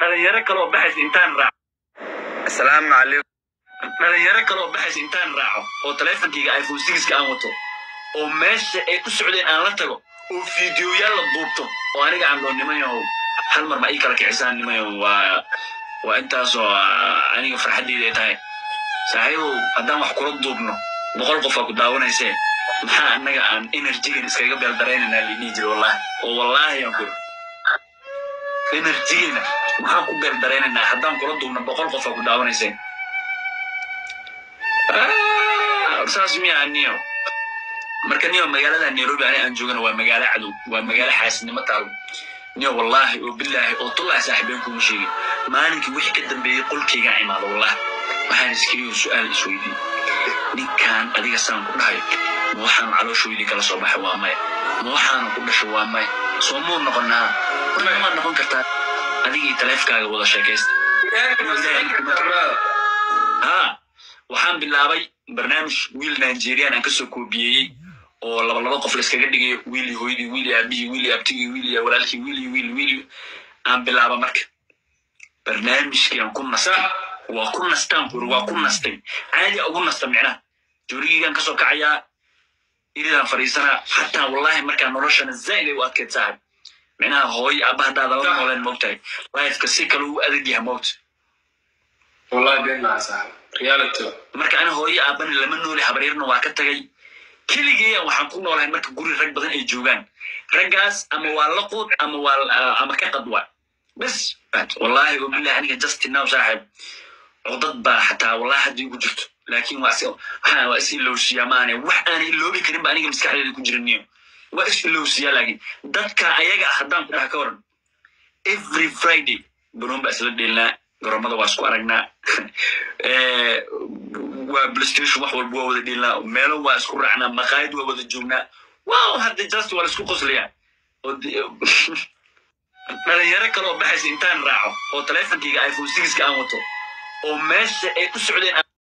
dhalinyaro kale oo baxaysa intaan raaco asalaamu calaykum dhalinyaro kale oo baxaysa intaan raaco oo taleefonkayga iphone sigiska aan wato oo meesha ay u socdeen aan la tago oo fiidiyoyaal la duubto oo aniga aan dhoo nimayahow hal mar ma ii kala kicisaan nimayahow waa waa intaasoo ah, aniga farxaddeyda ay tahay saaxiibow haddaan wax kula duubno boqol qof aa ku daawanaysee maxaa annaga aan enerjigan iskaga beeldaraynanaa laidhihi jira wallahi oo wallaahi aan ku enerjigena maxaan ku beeldaraynanaa haddaan kula duubno boqol qof aa ku daawanaysee Ah, saas miyaa niyo marka niyo magaalada nairobi ani aan joogana waa magaalo cadow waa magaalo xaasidnimo taalo niyo wallaahi oo bilaahi oo tullahi saaxiibeen kuma sheegin maalinkii wixii ka dambeeyey qolkaygaan imaado wallahi waxaan iskiriyo su-aal isweydiin ninkaan adiga saan ku dhahayo ma waxaan calooshoydii kala soo baxay waa maya ma waxaana ku dhashay waa maya soo muu noqonaa horta maad noqon kartaa adigii taleefkaaga wada sheekaysta ha waxaan bilaabay barnaamij wiil nigerian aan kasoo koobiyeeyey oo laba laba qof layskaga dhigayo wiil iyo hooyadii wiil iyo aabihii wiil iyo abtigii wiil iyo walaalkii wiil iyo wiil wiil iyo- aan bilaaba marka barnaamijkii aan ku nastay waa ku nastaan kuri waa ku nastay caadi ugu nasta micnaha joorigeygaan kasoo kacayaa iridaan fadhiisanaa xataa wallahi markaa noloshana zaid ay u adkeyd saaxib micnaha hooyo aaba haddaada la nooleen moogtahay lifeka si kale u adag yahay moogta والله بين مع صاحب ريالتي marka ani hooyo aabani lama nooli habaryarna waa ka tagay keligeeya waxaan ku noolahay marka guri rag badan ay joogaan raggaas ama waa la quud ama waa ama ka qadwa bes wallahi wabillahi aniga justin now saaxib codad baa xataa wallahi hadda igu jirto laakiin waa is waxaa waa is ilowsiyaa maane wax aan iloobi karin ba aniga maskaxdeeda ku jiraniyo waa is ilowsiyaa laakiin dadka ayaga ah haddaan ku dhaha ka waran every friday baroon baa isla dheelnaa garoomada waa isku aragnaa Eh, waa playstation wax walba waa wada dheelnaa meelo waa isku raacnaa maqaayad waa wada joognaa wow hadda just waa la isku qoslayaa oo de- dhalinyaro kale oo baxaysa intaan raaco oo taleefonkayga iphone sigiska aan wato oo meesha ay u socdeen